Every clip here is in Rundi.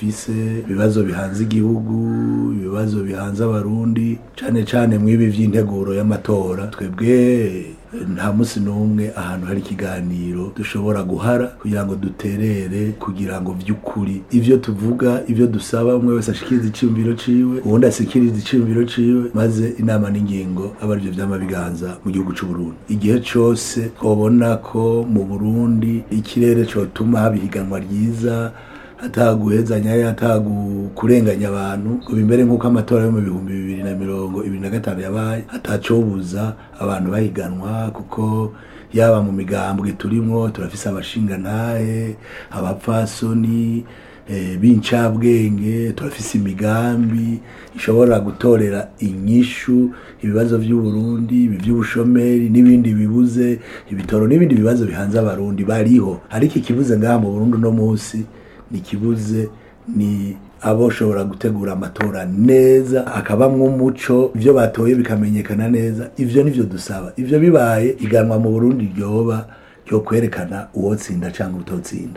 dufise ibibazo bihanze igihugu ibibazo bihanze abarundi cane cane mw'ibi vy'integuro y'amatora twebwe nta musi n'umwe ahantu hari ikiganiro dushobora guhara kugira ngo duterere kugira ngo vy'ukuri ivyo tuvuga ivyo dusaba umwe wese ashikiriza iciyumviro ciwe uwundi asikiriza iciyumviro ciwe maze inama n'ingingo aba arivyo vyama biganza mu gihugu c'uburundi igihe cose twobona ko mu burundi ikirere cotuma haba ihiganwa ryiza ataguhezanya atakurenganya abantu ngo bimbere nk'uko amatora yo mu bihumbi bibiri na mirongo ibiri na gatanu yabaye atacobuza abantu bahiganwa kuko yaba mu migambwe turimwo turafise abashingantahe abapfasoni eh, b'incabwenge turafise imigambi ishobora gutorera inyishu ibibazo vy'uburundi ibi vy'ubushomeri n'ibindi bibuze ibitoro n'ibindi bibazo bihanze abarundi bariho ariko ikibuze ngaha mu burundi uno musi nikibuze ni aboshobora gutegura amatora neza akabamwo umuco ivyo batoye bikamenyekana neza ivyo nivyo dusaba ivyo bibaye iganwa mu Burundi ryoba ryo kwerekana uwotsinda canke utotsinda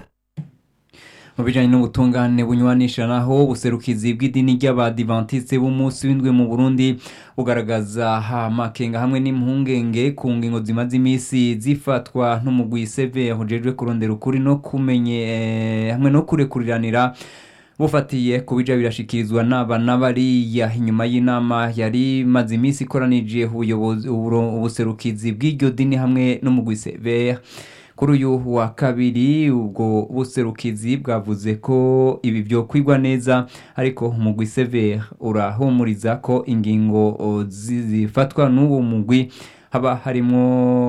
mu bijanye n'ubutungane bunywanisha naho ubuserukizi bw'idini ry'abadivantiste b'umunsi w'indwi mu burundi bugaragaza amakenga hamwe n'impungenge ku ngingo zimaze imisi zifatwa n'umugwi seve hujejwe kurondera ukuri no kumenye eh, hamwe no kurekuriranira bufatiye ku bija birashikirizwa n'aba n'abariya inyuma y'inama yari imaze iminsi ikoranije ubuyobozi uburo- ubuserukizi bw'iryo dini hamwe n'umugwi severe kuri uyu wa kabiri ubwo buserukizi bwavuze ko ibi byokwigwa neza ariko umugwi severe urahumuriza ko ingingo o, zi- zifatwa n'uwo mugwi haba harimwo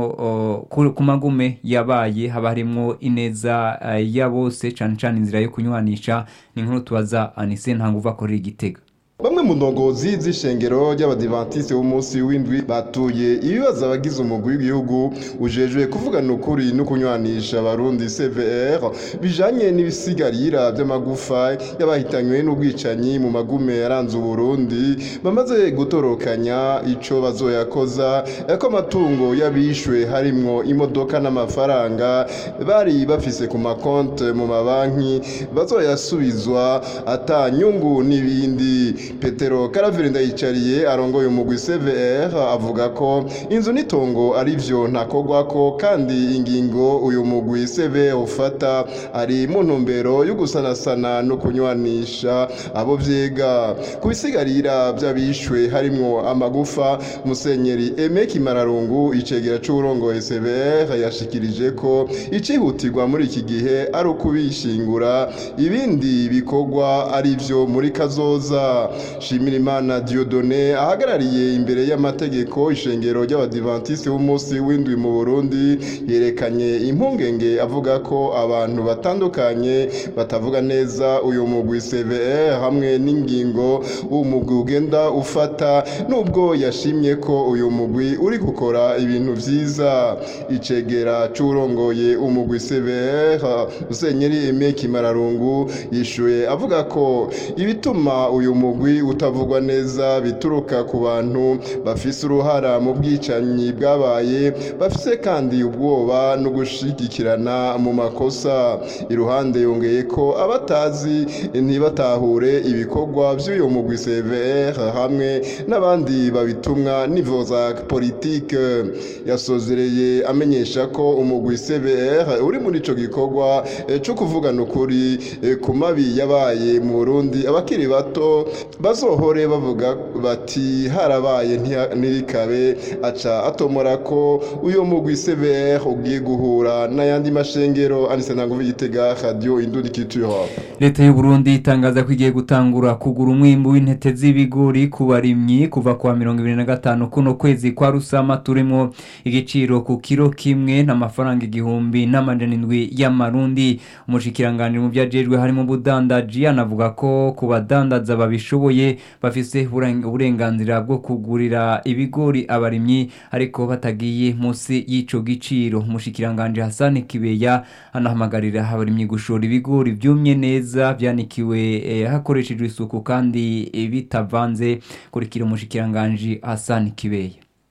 o, ku ku magume yabaye haba harimwo ineza eh, ya bose cane cane inzira yo kunywanisha ni nkuru tubaza anise ntanguva akorera igitega Bamwe mu ndongozi z'ishengero ry'abadivantisite b'umunsi w'indwi batuye ibibazo abagize umugwi w'igihugu ujejwe kuvugana ukuri no kunywanisha abarundi CVR bijanye n'ibisigarira by'amagufa y'abahitanywe n'ubwicanyi mu magume yaranze Uburundi bamaze gutorokanya ico bazoyakoza ko amatungo y'abishwe harimwo imodoka n'amafaranga bari bafise ku makonte mu mabanki bazoyasubizwa ata nyungu n'ibindi petero karaveri ndayicariye arongoye umugwi cvr avuga ko inzu n'itongo ari vyo ntakogwako kandi ingingo uyu mugwi cvr ufata ari mu ntumbero yo gusanasana no kunywanisha abo vyega ku bisigarira vy'abishwe harimwo amagufa musenyeri eme kimararungu icegera c'uburongoye cvr yashikirije ko icihutirwa muri iki gihe ari ukubishingura ibindi bikorwa ari vyo muri kazoza shimirimana diodone ahagarariye imbere y'amategeko ishengero ry'abadivantisite b'umunsi w'indwi mu burundi yerekanye impungenge avuga ko abantu batandukanye batavuga neza uyu mugwi cve hamwe n'ingingo uwo mugwi ugenda ufata nubwo yashimye ko uyu mugwi uri gukora ibintu vyiza icegera c'urongoye umugwi cve musenyeri eme kimararungu yishuye avuga ko ibituma uyu mugwi utavugwa neza bituruka ku bantu bafise uruhara mu bwicanyi bwabaye bafise kandi ubwoba no gushigikirana mu makosa iruhande yongeye ko abatazi ntibatahure ibikorwa by'uyu mugwi CVR hamwe n'abandi babitumwa nivo za politike yasozereye amenyesha ko umugwi CVR uri muri ico gikorwa eh, co kuvugana ukuri eh, ku mabi yabaye mu Burundi abakiri bato bazohore bavuga bati harabaye ntiha- ntirikabe aca atomora ko uyo mugwi CVR ugiye guhura n'ayandi mashengero anise ntanguvu igitega radio indundi culture leta y'u Burundi itangaza ko igiye gutangura kugura umwimbu w'intete z'ibigori ku barimyi kuva kwa mirongo ibiri na gatanu kuno kwezi kwa rusama turimo igiciro ku kiro kimwe n'amafaranga igihumbi n'amajana indwi y'amarundi umushikiranganji mu vyajejwe harimo ubudandaji anavuga ko ku badandaza babishoboye bafise uburen- uburenganzira bwo kugurira ibigori abarimyi ariko batagiye munsi y'ico giciro umushikiranganji Hassan Kibeya anahamagarira abarimyi gushora ibigori vyumye neza vyanikiwe eh, hakoreshejwe isuku kandi eh, bitavanze kurikira umushikiranganji Hassan Kibeya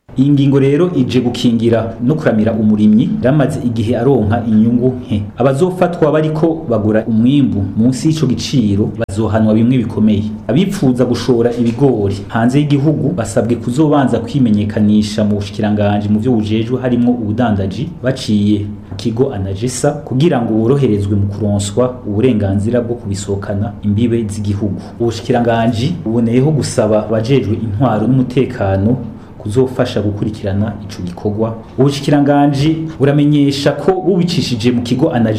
iyi ngingo rero ije gukingira no kuramira umurimyi ramaze igihe aronka inyungu nke abazofatwa bariko bagura umwimbu munsi y'ico giciro bazohanwa bimwe bikomeye abipfuza gushora ibigori hanze y'igihugu basabwe kuzobanza kwimenyekanisha mu bushikiranganje mu vyo bujejwe harimwo ubudandaji baciye ku kigo anagesa kugira ngo boroherezwe mu kuronswa uburenganzira bwo kubisohokana imbibe z'igihugu ubushikiranganje buboneyeho gusaba abajejwe intwaro n'umutekano kuzofasha gukurikirana ico gikorwa ubushikiranganje buramenyesha ko bubicishije mu kigo anaje